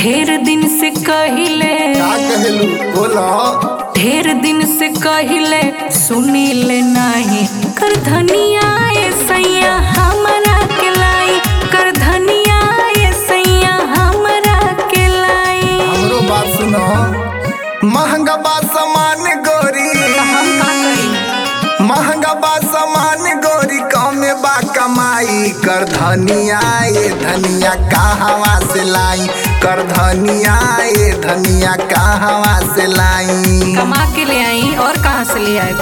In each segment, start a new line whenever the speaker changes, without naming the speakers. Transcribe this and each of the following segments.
ढेर दिन से कहिले
का कहेलू बोला
ढेर दिन से कहिले सुनी ले नाही कर धनिया ए सैया हमरा के लाई कर धनिया ए सैया हमरा के लाई
हमरो बात सुनो महंगा बा सामान गोरी
हम का करी
महंगा बा सामान गोरी कमे बा कमाई कर धनिया ये धनिया कहवा से लाई कर धनिया ये धनिया कहवा से लाई
कमा के ले आई और कहाँ से ले आए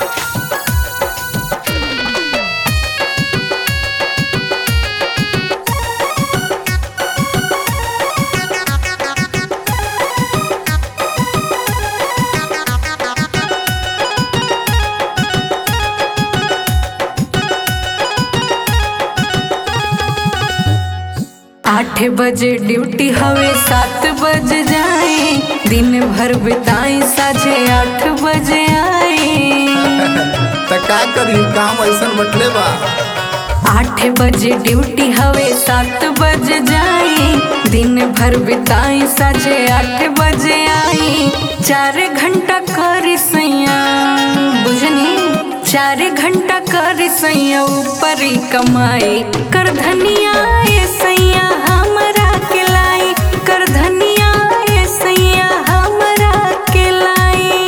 आठ बजे ड्यूटी हवे सात बजे जाए दिन भर बिताई साझे आठ बजे आए
त का करी काम ऐसा बटले बा
आठ बजे ड्यूटी हवे सात बजे जाए दिन भर बिताई साझे आठ बजे आई चार घंटा कर सैया बुझनी चार घंटा कर सैया ऊपर ही कमाई कर धनिया ए सैया हमरा के लाई कर धनिया ए सैया हमरा के लाई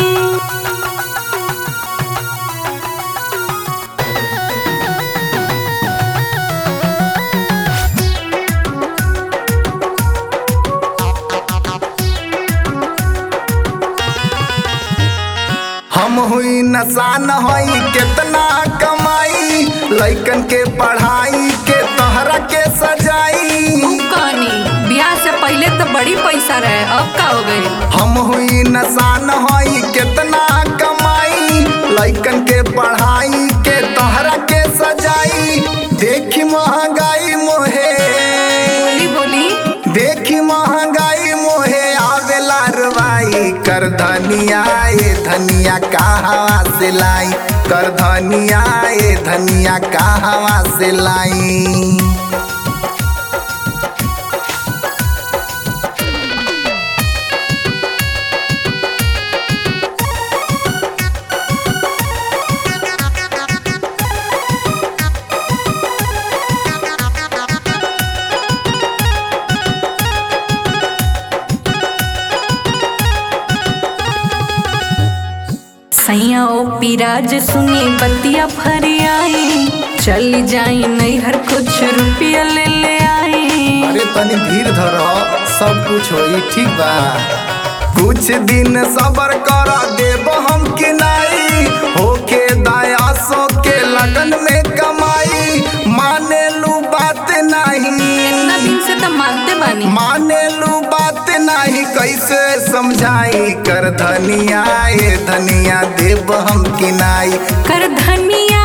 हम हुई नसान हई कितना कमाई लइकन के पढ़ाई के तहरा के सजाई
कहानी ब्याह से पहले तो बड़ी पैसा रहे अब का हो गई
हम हुई नसान हई कितना कमाई लइकन के पढ़ाई के तहरा के सजाई देखी महंगाई मोहे
बोली बोली
देखी महंगाई मोहे आवेला रवाई कर धनिया ये धनिया कहवा से लाई कर धनिया ये धनिया कहवा से लाई
सैया ओ पिराज सुनी बतिया भर आई चल जाई नैहर कुछ रुपया ले ले आई
अरे तनी धीर धर सब कुछ होई ठीक बा कुछ दिन सबर कर देब हम कि नहीं होके दया सो के लगन में कमाई माने लू बात नहीं
इतना दिन से तो मानते बानी
माने लू बात नहीं कैसे समझाई कर धनिया ये धनिया देव हम कि नाई
कर धनिया